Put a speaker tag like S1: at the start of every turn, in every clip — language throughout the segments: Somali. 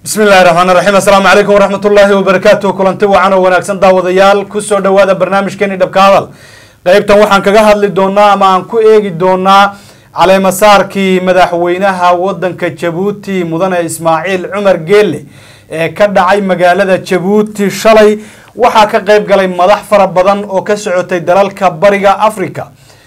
S1: bismi illahi raxmaan raxiim assalaamu calaykum waraxmat ullaahi wabarakaatu kulanti wacan oo wanaagsan daawadayaal kusoo dhawaada barnaamijkeeni dhabka hadal qeybtan waxaan kaga hadli doonaa ama aan ku eegi doonaa caleemasaarkii madaxweynaha wadanka jabuuti mudane ismaaciil cumar geelle ee ka dhacay magaalada jabuuti shalay waxaa ka qeyb galay madax fara badan oo ka socotay dalalka bariga africa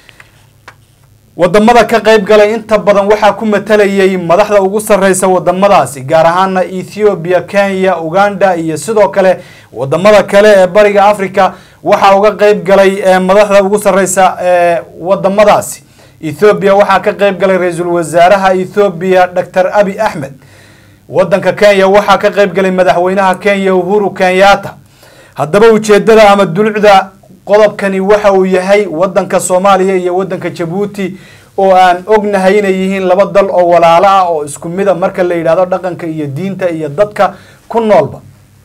S1: wadamada ka qeyb galay inta badan waxaa ku matalayay madaxda ugu sareysa wadamadaasi gaar ahaana ethiopia kenya uganda iyo sidoo kale wadamada kale ee bariga africa waxaa uga qeyb galay madaxda ugu sareysa ee wadamadaasi ethiopia waxaa ka qeyb galay ra-iisul wasaaraha ethiopia doctor abi axmed wadanka kenya waxaa ka qeyb galay madaxweynaha kenya uhuru kenyatta haddaba ujeedada ama dulucda qodobkani waxa uu yahay wadanka soomaaliya iyo wadanka jabuuti oo aan ognahay inay yihiin laba dal oo walaalo ah oo isku mida marka la yidhahdo dhaqanka iyo diinta iyo dadka ku noolba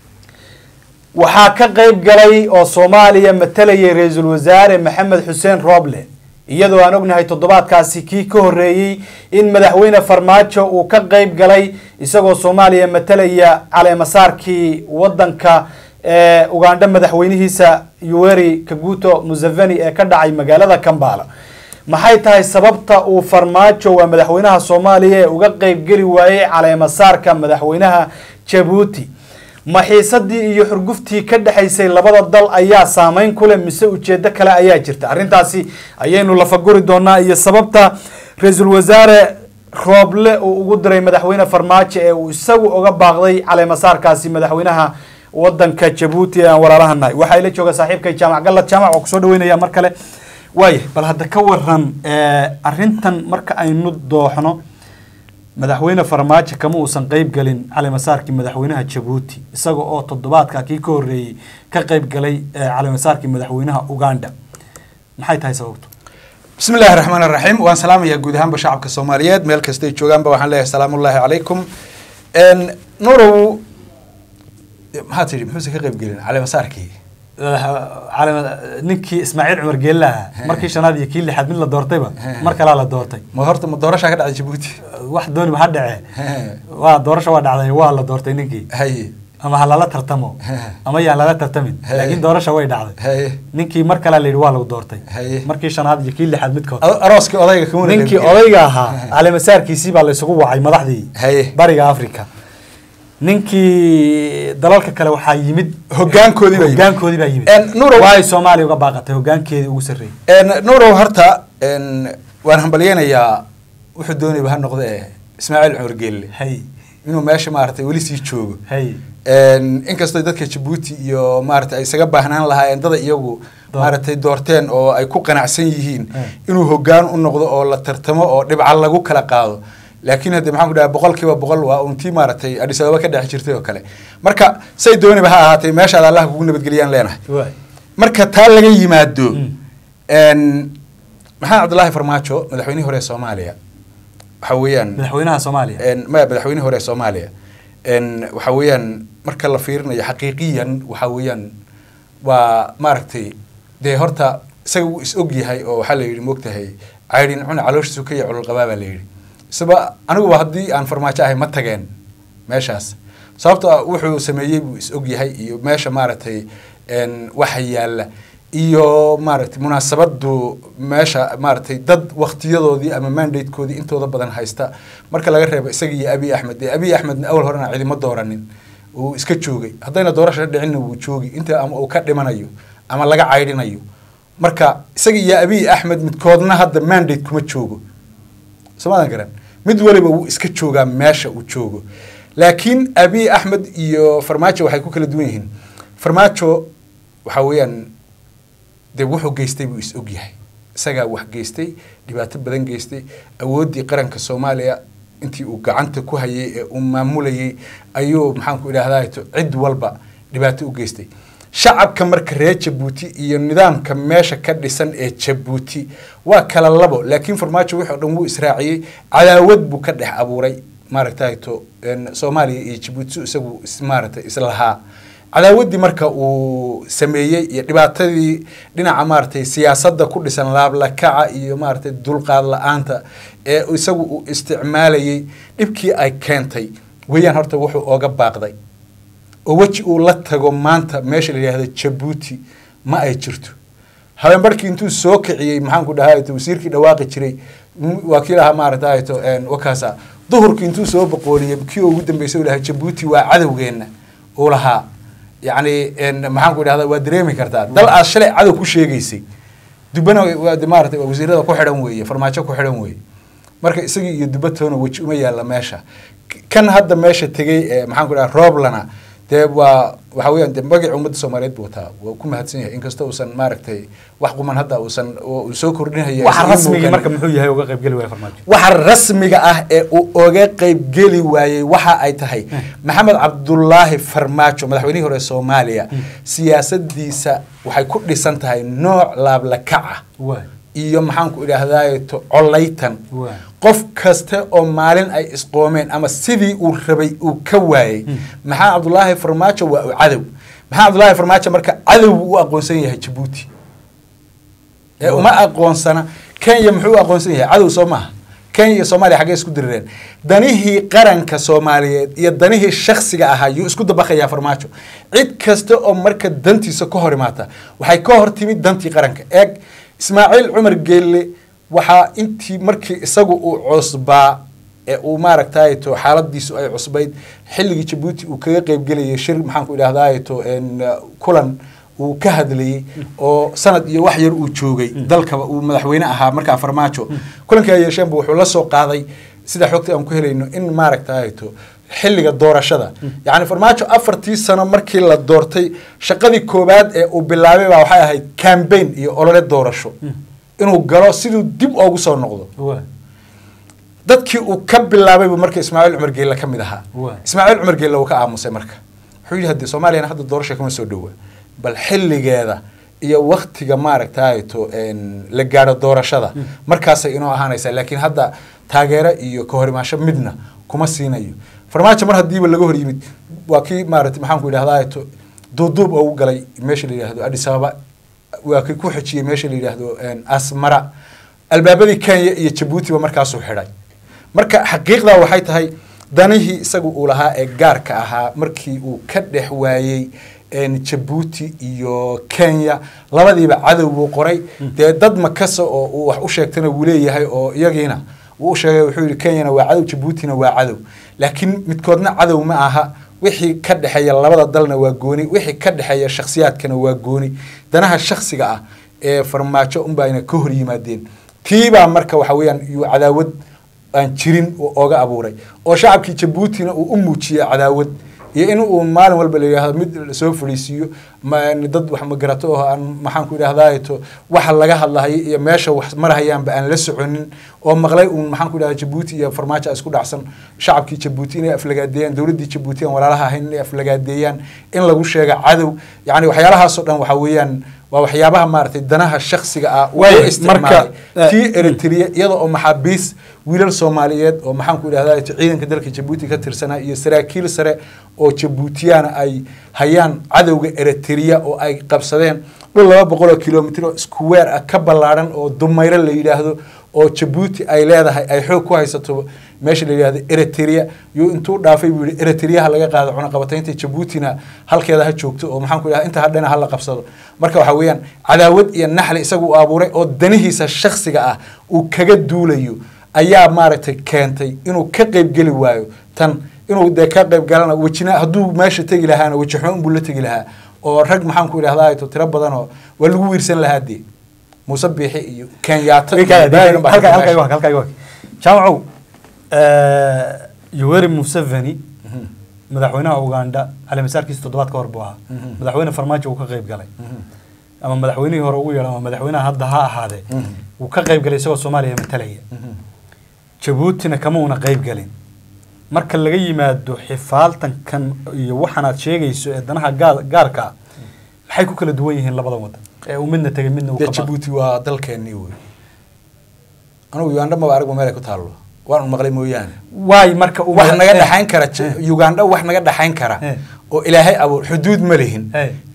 S1: waxaa ka qeyb galay oo soomaaliya matalayay ra-iisul wasaare maxamed xuseen roble iyadoo aan ognahay toddobaadkaasi kii ka horeeyey in madaxweyne farmaajo uu ka qeyb galay isagoo soomaaliya matalaya caleemasaarkii wadanka ee ugandha madaxweynihiisa yuweri kaguto museveni ee ka dhacay magaalada kambala maxay tahay sababta uu farmaajo waa madaxweynaha soomaaliya ee uga qeybgeli waayey caleemasaarka madaxweynaha jabuuti maxiisadii iyo xurguftii ka dhexaysay labada dal ayaa saameyn ku leh mise ujeedo kale ayaa jirta arrintaasi ayaynu lafaguri doonaa iyo sababta ra-iisul wasaare rooble uu ugu diray madaxweyne farmaajo ee uu isagu uga baaqday caleemasaarkaasi madaxweynaha wadanka jabuuti ee aan walaalahanahay waxaa ila jooga saaxiibkay jaamac gallad jaamac oo kusoo dhaweynaya mar kale waaya bal hadda ka waran arrintan marka aynu dooxno madaxweyne farmaajo kama uusan qeyb galin caleemasaarkii madaxweynaha jabuuti isaga oo toddobaadka kii ka horeeyey ka qeyb galay caleemasaarkii madaxweynaha uganda maxay tahay sababtu
S2: bismi illaahi raxmaan raxiim waan salaamayaa guud ahaanba shacabka soomaaliyeed meel kastay joogaanba waxaan leeyahay salaamullaahi calaykum nurow maxaa tidhi muxuusan ka qeyb gelin caleemasaarkii
S1: ninkii ismaaciil cumar geelaha markii shanaad iyo kii lixaad mid la doortayba mar kalaa la doortay
S2: ma horta ma doorashaa ka dhacday jabuuti
S1: wax dooniba ha dhacee waa doorasha waa dhacday waa la doortay ninkii
S2: haye
S1: ama ha lala tartamo ama yaan lala tartamin laakiin doorasha way dhacday
S2: haye
S1: ninkii mar kalaa la yidhi waa lagu doortay
S2: haye
S1: markii shanaad iyo kii lixaad midkood
S2: arooskii odayga kamuna
S1: ninkii odayga ahaa caleemasaarkiisii baa la isugu wacay madaxdii
S2: haye
S1: bariga africa ninkii dalalka kale waxaa yimid
S2: Hoggaankoodii baa yimid.
S1: hoggaankoodii baa yimid
S2: En, Nurow-
S1: waay soomaaliya uga baaqatay hoggaankeedii ugu sarreeyey
S2: nurow horta waan hambalyeynayaa wuxuu doonayba ha noqde ee ismaaciil cumar geelle
S1: hay
S2: inuu meesha maaragtay weli sii joogo
S1: hay
S2: inkastoo dadka jabuuti iyo maaragtay ay isaga baahnaan lahaayeen dada iyagu
S1: Door.
S2: maaragtay doorteen oo ay ku qanacsan yihiin
S1: Eh.
S2: inuu hoggaan u noqdo oo la tartamo oo dhibca lagu kala qaado laakiin hadde maxaan ku dhaha boqol kiiba boqol waa untii maaragtay adis ababa ka dhex jirtay oo kale marka say dooniba ha ahaatay meeshaad allah kugu nabadgeliyaan leenahay
S1: waay
S2: marka taa laga yimaado
S1: Mm.
S2: n maxamed cabdulaahi farmaajo madaxweynihii hore ee soomaaliya waxa weeyaan
S1: madaxweynaha soomaaliya
S2: n maya madaxweynihii hore ee soomaaliya n waxa weeyaan marka la fiirinayo xaqiiqiyan waxa weeyaan waa maaragtay dee horta isaga wuu is og yahay oo waxaa la yidhi moogtahay caydhin cuna calooshiisu ka yahay cululqabaa baa la yidhi isaba aniguba haddii aan farmaajo ahay ma tageen meeshaas sababto ah wuxuu sameeyey buu is og yahay iyo meesha maaragtay n waxa yaalla iyo maaragtay munaasabadu meesha maaragtay dad waktiyadoodii ama mandatekoodii intooda badan haysta marka laga reebo isaga iyo abiy axmed dee abiy axmedna awal horena cidima dooranin uu iska joogay haddayna doorasha dhicinna wuu joogi inta ama uu ka dhimanayo ama laga caydhinayo marka isaga iyo abiy axmed midkoodna hadda mandate kuma joogo soomaadan garan mid waliba wuu iska joogaa meesha uu joogo laakiin abiy axmed iyo farmaajo waxay ku kala duwan yihiin farmaajo waxa weeyaan dee wuxuu geystay buu is og yahay isagaa wax geystay dhibaato badan geystay awooddii qaranka soomaaliya intii uu gacanta ku hayay ee uu maamulayay ayuu maxaanku idhahdaa cid walba dhibaato u geystay shacabka marka reer jabuuti iyo nidaamka meesha ka dhisan ee jabuuti waa kala labo laakiin farmaajo wixii o dhan wuu israaciyey cadaawad buu ka dhex abuuray maaragtayto soomaaliya iyo jabuuti su isagu is- maaragtay islahaa cadaawaddii marka uu sameeyey iyo dhibaatadii dhinaca maaragtay siyaasadda ku dhisan laablakaca iyo maaragtay dulqaad la-aanta ee isagu uu isticmaalayey dhibkii ay keentay weeyaan horta wuxuu ooga baaqday oo weji uu la tago maanta meesha la yidhaahdo jabuuti ma ay jirto habeen barhkii intuu soo kiciyey maxaanku dhahay wasiirkii dhawaaqi jiray waa kii lahaa maaragtay to wakaasa duhurkii intuu soo boqooliyey kii ugu dambeysay uu lahaa jabuuti waa cadowgeenna uu lahaa yacni maxaanku idhahda waa dareemi kartaa dal aad shalay cadow ku sheegaysay dubana maarata wasiirada ku xidhan weeye farmaajo ku xidhan weeye marka isagii iyo dubatoona weji uma yaalla meesha kan hadda meesha tegey maxaanku dhaha rooblana dee waa waxa weeyaan de magaca ummadda soomaaliyeed buu wataa waa ku mahadsan yahay inkastoo uusan maaragtay wax quman hadda uusan uu soo kordhinaya
S1: waxa rasmigii marka muxuu yahay uga qaybgeli waaya farmaajo
S2: waxa rasmiga ah ee uu oga qaybgeli waayey waxa ay tahay maxamed cabdulaahi farmaajo madaxweynihii hore soomaaliya siyaasadiisa waxay ku dhisan tahay nooc laablakac ah iyo maxaanku idhaahdaay to colaytan qof kaste oo maalin ay isqoomeen ama sidii uu rabay uu ka waayey maxamed cabdulaahi farmaajo waa u cadow maxamed cabdulaahi farmaajo marka cadow buu u aqoonsan yahay jabuuti ee uma aqoonsana kenya muxuu u aqoonsan yahay cadow soo maaha kenya iyo soomaaliya xaggee isku dirireen danihii qaranka soomaaliyeed iyo danihii shaksiga ahaa yuu isku dabaqayaa farmaajo cid kasta oo marka dantiisa ka hor imaata waxay ka hor timid dantii qaranka eeg ismaaciil cumar geelle waxaa intii markii isagu uu cusbaa ee uu maaragtay to xaaladiisu ay cusbayd xilligii jabuuti uu kaga qeybgelayay shir maxaanku idhahday to kulan uu ka hadlayey oo sanad iyo wax yar uu joogay dalkaba uu madaxweyne ahaa markaa farmaajo kulankii ay yeesheenba wuxuu la soo qaaday sida xogta aan ku helayno in maaragtay to xilliga doorashada yacni farmaajo afartii sano markii la doortay shaqadii koowaad ee uu bilaabay baa waxay ahayd cambaign iyo olole doorasho inuu galo siduu dib oogu soo noqdo dadkii uu ka bilaabaybu marka ismaaciil cumar geelle ka mid ahaa ismaaciil cumar geelle uu ka aamusay marka wuxuu yidhi hadde soomaaliyana hadda doorasha kama soo dhowa bal xilligeeda iyo waktiga maaragtay to la gaadho doorashada markaasay inoo ahaanaysaa laakiin hadda taageero iyo kahorimaasho midna kuma siinayo farmaajo mar haddiiba laga hor yimid waa kii maarata maxaanku idhahdaa to duuduub oogu galay meesha la yidhahdo addis ababa waa kii ku xejiyey meesha la yidhaahdo asmara albaabadii kenya iyo jabuutiba markaasuu xidhay marka xaqiiqdaa waxay tahay danihii isagu uu lahaa ee gaarka ahaa markii uu ka dhex waayey jabuuti iyo kenya labadiiba cadow buu qoray dee dad makasa oo uu wax u sheegtana wuu leeyahay oo iyagiina wuu u sheegay wuxuu yihi kenyana waa cadow jabuutina waa cadow laakiin midkoodna cadow ma aha wixii ka dhexeeya labada dalna waa gooni wixii ka dhexeeya shakhsiyaadkana waa gooni danaha shaksiga ah ee farmaajo unbaayna ka hor yimaadeen tiibaa marka waxa weeyaan yuu cadaawad aan jirin ooga abuuray oo shacabkii jabuutina uu u muujiyey cadaawad iyo in uu maalin walba la yidhaahdo mid lasoo fadhiisiiyo dad wax magarato oo aan maxaanku idhahdaa to waxa laga hadlahayo iyo meesha wax marahayaanba aan la soconin oo maqlay uun maxaanku idhahda jabuuti iyo farmaajo isku dhacsan shacabkii jabuuti inay aflagaadeeyaan dowladdii jabuuti aan walaalaha ahayn inay aflagaadeeyaan in lagu sheega cadow yacni waxyaalahaasoo dhan waxa weeyaan waa waxyaabaha maaragtay danaha shaksiga ah uu isticmaalay tii eritrea iyada oo maxaabiis wiilal soomaaliyeed oo maxaanku idhahdaa ciidanka dalka jabuuti ka tirsanaa iyo saraakiil sare oo jabuutiyana ay hayaan cadowga eritrea oo ay qabsadeen dhul laba boqol oo kilomitr oo iskuweer ah ka ballaadhan oo dumayro la yidhaahdo oo jabuuti ay leedahay ay xoog ku haysato meesha la yidhahdo eritrea yuu intuu dhaafay buu yihi eritreaha laga qaado cunaqabataynta jabuutina halkeeda ha joogto oo maxaan ku idhahda inta hadhana hala qabsado marka waxa weeyaan cadaawad iyo naxli isagu uu abuuray oo danihiisa shaksiga ah uu kaga duulayo ayaa maaragtay keentay inuu ka qeybgeli waayo tan inuu dee ka qeyb galana wejina hadduu meesha tegi lahaana weji xumo unbuu la tegi lahaa oo rag maxaan ku idhahdaa to tiro badan oo waa lagu wiirsan lahaa dee muuse biixi iyo kenyaata
S1: jaamacow yoweri museveni madaxweynaha uganda caleemasaarkiisa toddobaad ka hor buu ahaa madaxweyne farmaajo uu ka qeyb galay ama madaxweynihii hore ugu yeedhan ama madaxweynaha hadda ha ahaadee wuu ka qeyb galay isagoo soomaaliya matalaya jabuutina kama una qeyb galin marka laga yimaado xifaaltankan iyo waxaan aad sheegayso ee danaha gaarka ah maxay ku kala duwan yihiin labadan wadan ee uu midna tegay midna uu
S2: dee
S1: ka
S2: jabuuti waa dalkeenii wey anugu uganda maba aragba meel ay ku taallo waan un maqlay mooyaane
S1: waay marka
S2: wax naga dhexayn kara uganda wax naga dhexayn kara
S1: Eh.
S2: oo ilaahay abuur xuduud ma lihin
S1: Eh.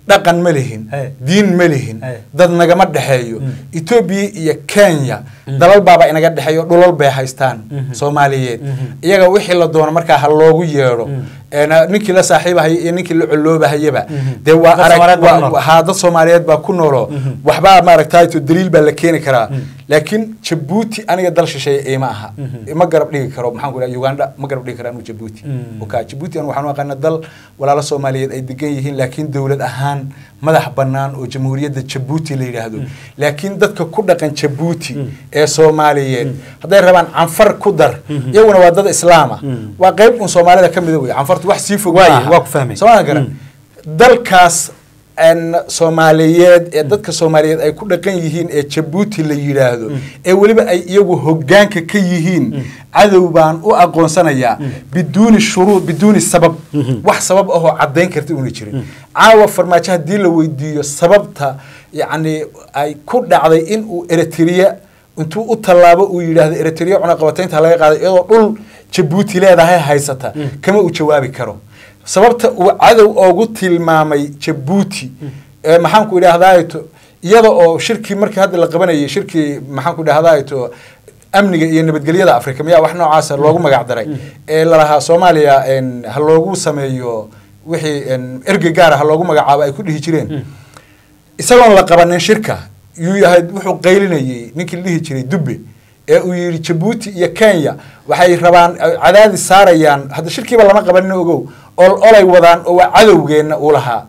S2: dhaqan ma lihin
S1: Hey.
S2: diin ma lihin
S1: Hey.
S2: dad nagama dhexeeyo
S1: Mm.
S2: etoobiya iyo kenya dalal baaba inaga dhexeeyo dhulal bay haystaan
S1: Mhm.
S2: soomaaliyeed
S1: Mhm.
S2: iyaga wixii la doono markaa ha loogu yeedho
S1: Mm.
S2: Een, ninkii la saaxiibahaya iyo ninkii la coloobahayaba
S1: Mhm.
S2: dee waa
S1: Dad
S2: arag
S1: Soomaaliyeed baa ku
S2: waa-
S1: nool.
S2: haa dad soomaaliyeed baa ku noolo
S1: Mhm.
S2: waxbaa maaragtay to daliil baa la keeni karaa
S1: Mm.
S2: laakiin jabuuti aniga dal shisheeye iima aha
S1: Mhm.
S2: ma garab dhigi karo maxaan ku dhaha uganda ma garab dhigi karo anu jabuuti
S1: Mm.
S2: oka jabuuti anu waxaan u aqaana dal walaalo soomaaliyeed ay degan yihiin laakiin dowlad ahaan madax bannaan oo jamhuuriyadda jabuuti la yidhaahdo laakiin dadka ku dhaqan jabuuti
S1: Mm.
S2: ee soomaaliyeed hadday rabaan canfar ku dar
S1: Mhm.
S2: iyaguna waa dad islaama
S1: Mm.
S2: waa qayb un soomaalida ka mida wey canfartu wax sii fog
S1: Waaye,
S2: maaha.
S1: waa ku fahmay.
S2: Soo ma garan
S1: Mm.
S2: dalkaas een, soomaaliyeed ee dadka soomaaliyeed ay ku dhaqan yihiin ee jabuuti la yidhaahdo ee weliba ay iyagu hogaanka ka yihiin cadow baan u aqoonsanayaa biduuni shuruud biduuni sabab wax sabab ahoo caddayn karta una jirin caawa farmaajo haddii la weydiiyo sababta yacni ay ku dhacday in uu eritrea intuu u tallaabo uu yidhaahdo eritrea cunaqabataynta laga qaaday iyadoo dhul jabuuti leedahay haysata kama uu jawaabi karo sababta uu cadow oogu tilmaamay jabuuti ee maxaanku idhaahdaato iyada oo shirkii markii hadda la qabanayay shirkii maxaanku idhahdaato amniga iyo nabadgelyada africa miyaa wax noocaasa loogu magac daray ee lalahaa soomaaliya een, ha loogu sameeyo wixii een, ergey gaara ha loogu magacaabo ay ku dhihi jireen isagoon la qabanin shirka yuu yahay wuxuu qaylinayay ninkii la dhihi jiray dubbe ee uu yidhi jabuuti iyo kenya waxay rabaan ay cadaadis saarayaan hadda shirkiiba lama qabanin ogow ol olay wadaan oo waa cadowgeenna uu lahaa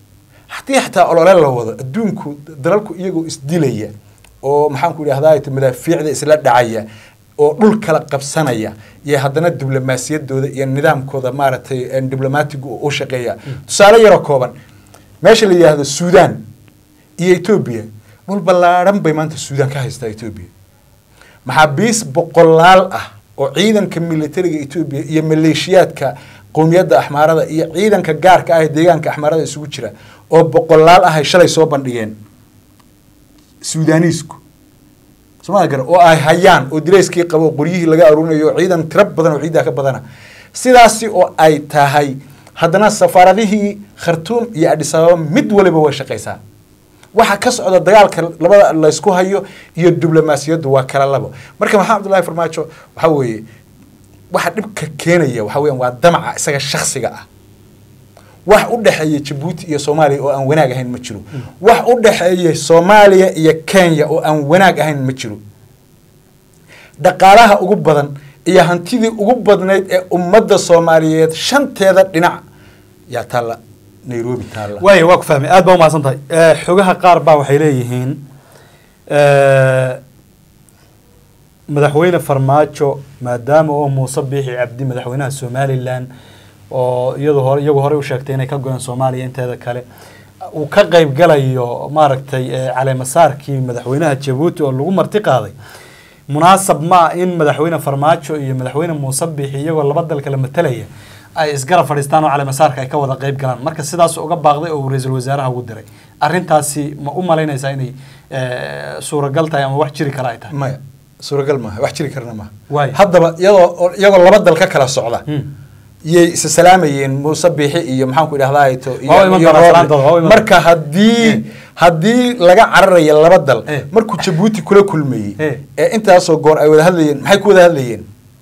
S2: haddii xataa olole la wado adduunku dalalku iyagoo isdilaya oo maxaanku idhahdaa madaafiicda isla dhacaya oo dhul kala qabsanaya iyo haddana diblomaasiyaddooda iyo nidaamkooda maaragtay een, diblomaatigu u shaqeeya tusaale yaroo kooban meesha la yidhaahdo suudaan iyo etoobiya dhul ballaadhan bay maanta suudaan ka haystaa etoobiya maxaabiis boqolaal ah oo ciidanka militariga etoobiya iyo maleeshiyaadka qowmiyadda axmaarada iyo ciidanka gaarka ah ee deegaanka axmaarada isugu jira oo boqolaal ah ay shalay soo bandhigeen suudaaniisku somaa gara oo ay hayaan oo direyskii qabo oo qoryihii laga aruurinayo oo ciidan tiro badan oo ciiddaa ka badana sidaasi oo ay tahay haddana safaaradihii khartuum iyo adhis ababa mid waliba way shaqaysaa waxa ka socda dagaalka labada laysku hayo iyo diblomaasiyaddu waa kala labo marka maxamed abdullahi farmaajo waxaa weeye waxa dhibka keenaya waxa weeyaan waa damaca isaga shaksiga ah wax u dhexeeya jabuuti iyo soomaaliya oo aan wanaag ahayn ma jiro wax u dhexeeya soomaaliya iyo kenya oo aan wanaag ahayn ma jiro dhaqaalaha ugu badan iyo hantidii ugu badnayd ee ummadda soomaaliyeed shanteeda dhinac yaa taalla nairobi taalla
S1: waaya waa ku fahmay aad baa umahadsan tahay Eh, xogaha qaar baa waxay leeyihiin eh, madaxweyne farmaajo maadaama oo muuse biixi cabdi madaxweynaha somalilan oo iyadu hore iyagu horey u sheegtay inay ka go-een soomaaliya inteeda kale uu ka qayb galayo maaragtay eh, caleemasaarkii madaxweynaha jabuuti oo lagu marti qaaday munaasab ma ah in madaxweyne farmaajo iyo madaxweyne muuse biixi iyagoo laba dal kala matalaya ay isgarab fadhiistaan oo caleemasaarka ay ka wada qayb galaan marka sidaas uga baaqday oo uu ra-iisul wasaaraha ugu diray arrintaasi ma u malaynaysaa inay eh, suuragal tahay ama wax jiri kara ay tahay
S2: maya suuragal maaha wax jiri karna maaha
S1: Waayo.
S2: haddaba iyadoo iyagoo laba dal ka kala socda
S1: Hmm.
S2: yay isa salaamayeen muuse biixi iyo maxaanku idhahdaa to
S1: Waa u iman doonaa salaantooda, waa u iman
S2: marka haddii haddii laga cararayo laba dal
S1: Eh.
S2: markuu jabuuti kula kulmayey
S1: Eh.
S2: ee intaasoo goor ay wada hadlayeen maxay ku wada hadlayeen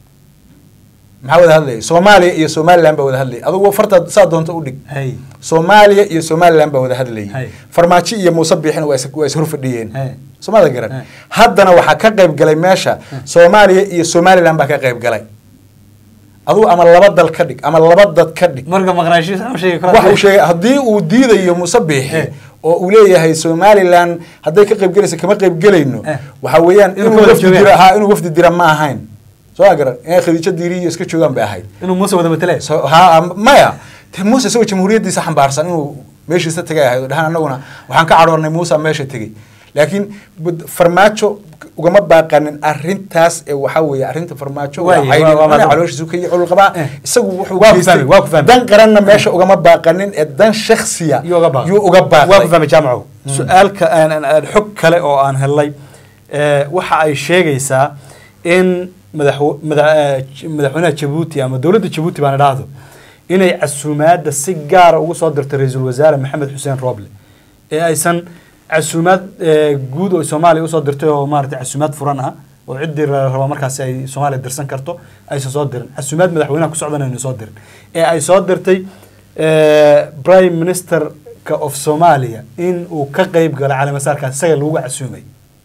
S2: maxaa wada hadlayay soomaaliya iyo somaliland baa wada hadlayay adugu farta saa doonta u dhig
S1: Hey.
S2: soomaaliya iyo somaliland baa wada hadlayay
S1: Hay.
S2: farmaajo iyo muuse biixina waa is- waa is horfadhiyeen
S1: Hey.
S2: soomada garan
S1: Hey.
S2: haddana waxaa ka qayb galay meesha soomaaliya iyo somaliland baa ka qayb galay adugu ama laba dal ka dhig ama laba dad ka dhig
S1: marka maqnaashiisa u sheegi
S2: waxa uu sheegay haddii uu diidayo muuse biixi
S1: Eh.
S2: oo uu leeyahay somaliland hadday ka qayb gelaysa kama qayb gelayno
S1: Eh.
S2: waxa weeyaan
S1: Inuu
S2: inuu
S1: wada
S2: wafdi
S1: joogaan.
S2: dira ha inuu wafdi dira ma ahayn soo ma garan inay khadiijo diiri iyo iska joogaan bay ahayd
S1: inuu muuse wada matalaya
S2: So, ha maya te muuse isagoo jamhuuriyaddiisa xambaarsan inuu meeshiisa tagay ahayd oo dhahaan annaguna waxaan ka cadhoornay muuse meesha tegey laakiin bud- farmaajo ugama baaqanin arrintaas ee waxaa weeye arrinta farmaajo waa
S1: Waaye,
S2: caynin
S1: waa- waa-
S2: mana
S1: waa-
S2: calooshiisu ka culul qabaa
S1: Eh.
S2: isagu wuxuu
S1: Waa ku
S2: geystay
S1: fahmay, waa ku fahmay.
S2: dan qaranna meesha ugama baaqanin ee dan shaksiya
S1: yuu uga baaqay
S2: yuu uga
S1: waa ku
S2: baaqday
S1: fahmay jaamaco su-aalka aan aan- aan xog kale oo aan helay eh, waxa ay sheegaysaa in madaxw- mada- eh, j- madaxweynaha jabuuti ama dowladda jabuuti baan idhaahdo inay casuumaadda si gaara ugu soo dirtay ra-iisul wasaare maxamed xuseen rooble ee aysan casuumaad eh, guud oo soomaaliya usoo dirtay oo maaragtay casuumaad furan ah oo ciddii la rabo markaasi ay soomaaliya dirsan karto aysan soo dirin casuumaad madaxweynaha ku socdan ayna soo dirin ee ay soo dirtay eh, prime ministerka of somalia in uu ka qeyb galo caleemasaarkaas isaga lagu casuumay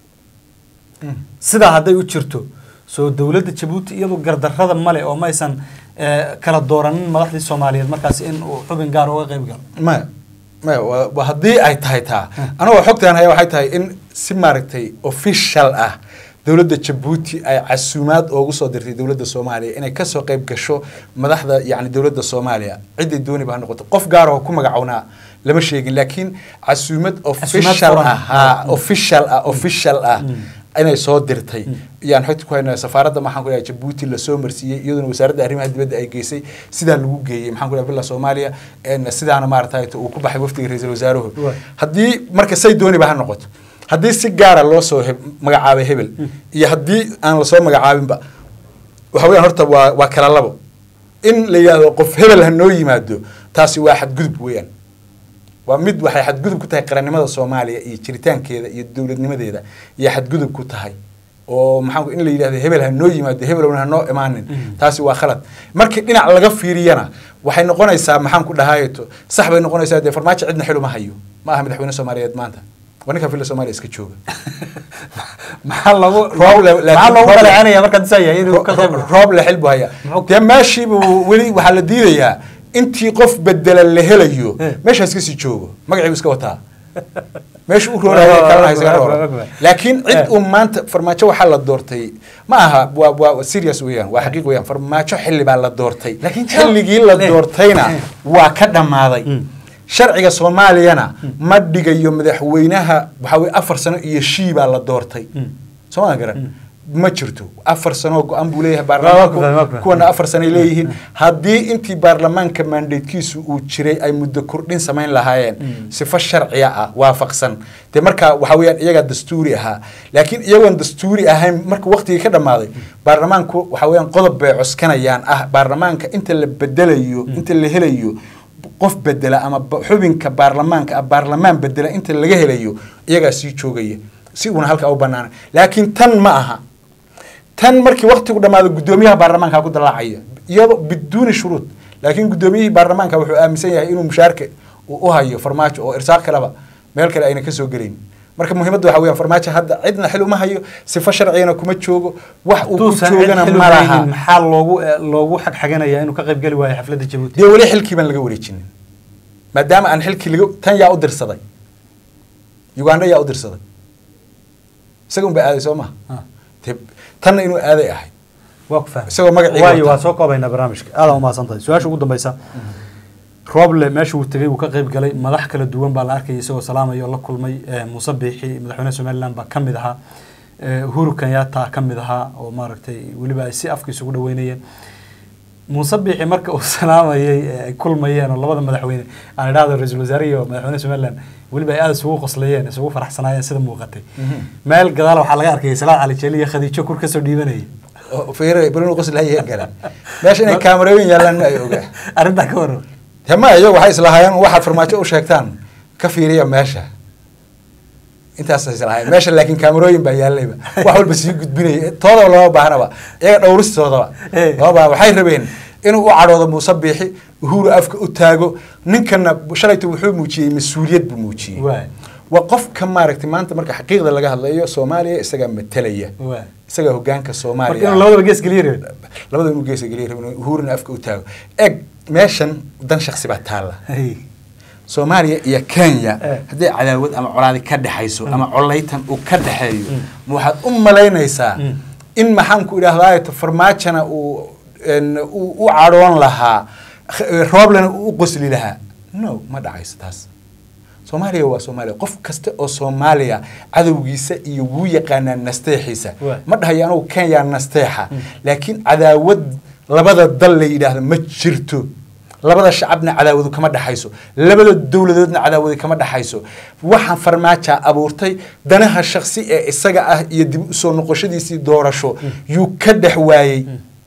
S1: sidaa hadday u jirto soo dowladda jabuuti iyadu gardarrada male oo maysan eh, kala dooranin madaxdii soomaaliyeed markaasi in uu xubin gaar uga qeyb galo
S2: maya maya waa- waa haddii ay tahay taa anagoo xogtaan haya waxay tahay in si maaragtay official ah dowladda jabuuti ay casuumaad oogu soo dirtay dowladda soomaaliya inay kasoo qayb gasho madaxda yani dowladda soomaaliya ciday dooniba ha noqoto qof gaar oo ku magacownaa lama sheegin laakiin casuumad official
S1: furan.
S2: ah ha official ah official ah inay soo dirtay yaan xogta ku haynaa safaaradda maxaan ku dhahay jabuuti lasoo marsiiyey iyaduna wasaaradda arrimaha dibadda ay geysay sidaa lagu geeyey maxaan ku dhahay villa soomaaliya en sidaana maaragtay uu ku baxay wafdiga ra-iisul wasaaruhu
S1: Waay.
S2: haddii marka say dooniba ha noqoto haddii si gaara loo soo heb- magacaabay hebel iyo haddii aan lasoo magacaabinba waxa weeyaan horta waa waa kala labo in la yidhaahdo qof hebel ha noo yimaado taasi waa xadgudub weeyaan waa mid waxay xadgudub ku tahay qarannimada soomaaliya iyo jiritaankeeda iyo dowladnimadeeda iyo xadgudub ku tahay oo maxaa ku- in la yidhahdo hebel ha noo yimaado hebelowna ha noo imaanin taasi waa khalad markii dhinac laga fiiriyana waxay noqonaysaa maxaan ku dhahayeto sax bay noqonaysaa dee farmaajo cidna xiluma hayo ma aha madaxweyne soomaaliyeed maanta waa ninka villa soomaaliya iska jooga
S1: maxaa lagu
S2: Rooble, laakiin
S1: maxaa loogu
S2: Rooble-
S1: dhaleecanaya markaad isaa yahay inuu ka qeyb galo
S2: roob le xil buu hayaa
S1: Muxuu-
S2: dee meeshiibu weli waxaa la diidayaa intii qof bedela la helayo
S1: Eh.
S2: meeshaas kasii joogo magaciibu iska wataa meesha u rooraya kalana isaga rooro laakiin cid
S1: Eh.
S2: uu maanta farmaajo waxaa la doortay ma aha waa waa serious weeyaan waa xaqiiq weeyaan farmaajo xilli baa la doortay
S1: Laakiin
S2: xilligii la
S1: Eh.
S2: doortayna
S1: Eh.
S2: waa ka dhammaaday
S1: Mm.
S2: sharciga soomaaliyana ma dhigayo madaxweynaha waxaa weye afar sano iyo shii baa la doortay
S1: Mm.
S2: soo ma garan ma jirto afar sanoo go-an buu leeyahay
S1: Waa- waa ku fahmay, waa ku
S2: baarlamaanku
S1: fahmay.
S2: kuwana afar sanay leeyihiin haddii intii baarlamaanka mandatekiisu uu jiray ay muddo kordhin samayn lahaayeen sifo sharciya ah waafaqsan dee markaa waxa weeyaan iyagaa dastuuri ahaa laakiin iyagoon dastuuri ahayn marka waqtigii ka dhammaaday baarlamaanku waxa weeyaan qodob bay coskanayaan ah baarlamaanka inta la bedelayo inta la helayo qof bedela ama ba- xubinka baarlamaanka ah baarlamaan bedela inta laga helayo iyagaa sii joogaya si uuna halkaa u banaana laakiin tan ma aha tan markii waktigu dhammaado guddoomiyaha baarlamaanka ku dalaacaya iyadoo biduuni shuruud laakiin guddoomiyihii baarlamaanka wuxuu aaminsan yahay inuu mushaarka uu u hayo farmaajo oo irsaaq kaleba meel kale ayna kasoo gelayn marka muhiimadda waxa weeyaan farmaajo hadda cidna xil uma hayo sifo sharcigana kuma joogo wax uu ku
S1: Hadduusan cid
S2: joogana
S1: xil u
S2: ma laha
S1: haynin, maxaa loogu eh, loogu xagxaganaya inuu ka qeyb geli waayo xafladda jabuuti
S2: dee weli xilkii baan laga wareejinin maadaama aan xilkii laga tan yaa u dirsaday uganda yaa u dirsaday isaga un ba aaday soo maha
S1: Ah.
S2: Dee tanna inuu aaday ahayd
S1: waa ku fahmay
S2: isagoo magaciiga
S1: waayo
S2: wataa.
S1: waa soo koobaynaa barnaamijka aada umahadsan tahay su-aasha ugu dambeysa rooble meesha uu tegey wuu ka qeyb galay madax kala duwan baa la arkayay isagoo salaamaya oo la kulmay eh, muuse biixi madaxweynaha somaliland baa ka mid ahaa eh, uhuru kenyatta ka mid ahaa oo maaragtay weliba ay si afka isugu dhaweynayeen muuse biixi marka uu salaamayay ee ay kulmayeen oo labada madaxweyne aan idhahdo ra-iisul wasaare iyo madaxweynaha somaliland weliba ay aada isugu qoslayeen isugu faraxsanaayeen sida muuqatay meel gadaal waxaa laga arkayay salaad cali jeeli iyo khadiijo kur kasoo dhiibanayay
S2: oo fiire bruno qosl hayeen galaan meesha inay kaamarooyin yaalaan ma ay ogaa
S1: arrintaa ka waran
S2: hema iyagu waxay islahaayeen waxaad farmaajo u sheegtaan ka fiiriya meesha intaasay islahaayeen meesha laakiin kaamarooyin baa yaalayba wax walba sii gudbinaya toodaba lama baahnaba iyaga dhowristoodaba
S1: Eh.
S2: lama baahna waxay rabeen inuu u cadhoodo muuse biixi uhuru afka u taago ninkana shalayta wuxuu muujiyey mas-uuliyad buu muujiyey
S1: Waay.
S2: waa qofka maaragtay maanta marka xaqiiqda laga hadlayo soomaaliya isagaa matalaya
S1: Waay.
S2: isagaa hogaanka
S1: marka
S2: soomaaliya
S1: inuu labadaba gees geliya rabin
S2: labada inuu geesa geliya rabin uhuruna afka u taago eg meeshan dan shaksi baa taalla
S1: Hey.
S2: soomaaliya iyo kenya
S1: Eh.
S2: haddii cadaawad ama colaadi ka dhexayso ama colaytan uu ka dhexeeyo ma waxaad u malaynaysaa
S1: Mm.
S2: in maxaanku idhaahdaa farmaajona uu en, uu u cadhoon lahaa kh- rooblena uu u qosli lahaa no ma dhacayso taas soomaaliya waa soomaaliya qof kasta oo soomaaliya cadowgiisa iyo wuu yaqaanaa nasteexiisa
S1: Waay.
S2: ma dhahayo anugu kenya nasteexa laakiin cadaawad labada dal la yidhaahdo ma jirto labada shacabna cadaawadu kama dhaxayso labada dowladoodna cadaawadu kama dhaxayso waxaan farmaaja abuurtay danaha shaksi ee isaga ah iyo dib usoo noqoshadiisii doorasho yuu ka dhex waayey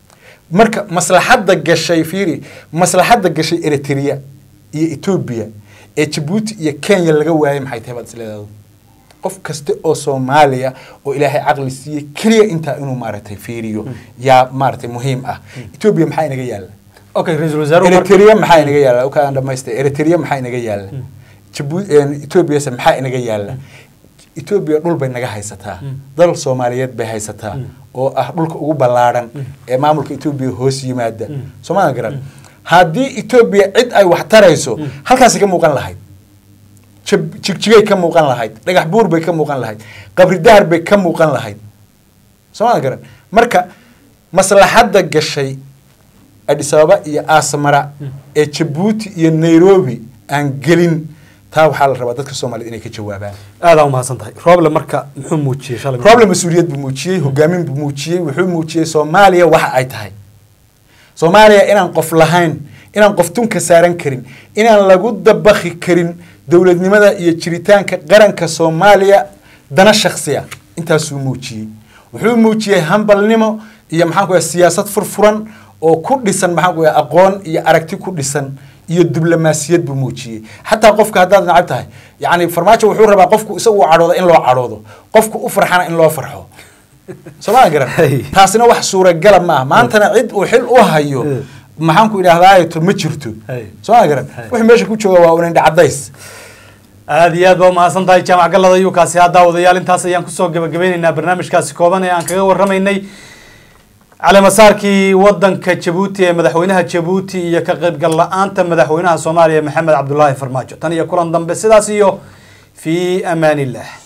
S2: marka maslaxadda gashay fiiri maslaxadda gashay eritrea iyo etoobiya ee jabuuti iyo kenya laga waayay maxay tahay baad isleedahay qof kasta oo soomaaliya oo ilaahay caqli siiyey keliya intaa inuu maaragtay fiiriyo yaa maaragtay muhiim ah etoobiya maxaa inaga yaalla
S1: okay ra-iisul wasaaruhu mar-
S2: eritrea maxaa inaga yaalla kaan dhamaystay eritrea maxaa inaga yaalla jabu etoobiyase maxaa inaga yaalla etoobiya dhul bay naga haysataa dal soomaaliyeed bay haysataa oo ah dhulka ugu ballaadhan ee maamulka etoobiya hoos yimaada soomaalia garan haddii etoobiya cid ay wax tarayso halkaasi ka muuqan lahayd jab- jigjigay ka muuqan lahayd dhagax buur bay ka muuqan lahayd qabri dahar bay ka muuqan lahayd soomaalia garan marka maslaxadda gashay adis ababa iyo asmara ee jabuuti iyo nairobi aan gelin taa waxaa la rabaa dadka soomaaliyed inay ka jawaabaan
S1: aadaa umahadsan tahay rooble marka muxuu muujiyey shalay
S2: problem mas-uuliyad buu muujiyey hogaamin buu muujiyey wuxuu muujiyey soomaaliya waxa ay tahay soomaaliya inaan qof lahayn inaan qof tunka saaran karin inaan lagu dabakhi karin dowladnimada iyo jiritaanka qaranka soomaaliya dana shaksiya intaasuu muujiyey wuxuu muujiyey hambalnimo iyo maxaan ku siyaasad furfuran oo ku dhisan maxaan ku aqoon iyo aragti ku dhisan iyo diblomaasiyad buu muujiyey xataa qofka haddaad nacab tahay yacni farmaajo wuxuu rabaa qofku isagu u cadhoodo in loo cadhoodo qofku u farxana in loo farxo sooma garan
S1: Hey.
S2: taasina wax suuragala ma ah maantana cid uu xil u hayo
S1: Eh.
S2: maxaan ku idhahdaato ma jirto
S1: Hey.
S2: sooma garan
S1: Hey.
S2: wixii meesha ku jooga waa un indha cadays
S1: aada iyo aad baa umahadsan tahay jaamac gallada yukaasi haddaa wadayaal intaas ayaan kusoo gabagabeyneynaa barnaamijkaasi kooban ee aan kaga warramaynay caleemasaarkii wadanka jabuuti ee madaxweynaha jabuuti iyo ka qaybgal la-aanta madaxweynaha soomaaliya maxamed cabdulaahi farmaajo tan iyo kulan dambe sidaas iyo fii amaan illah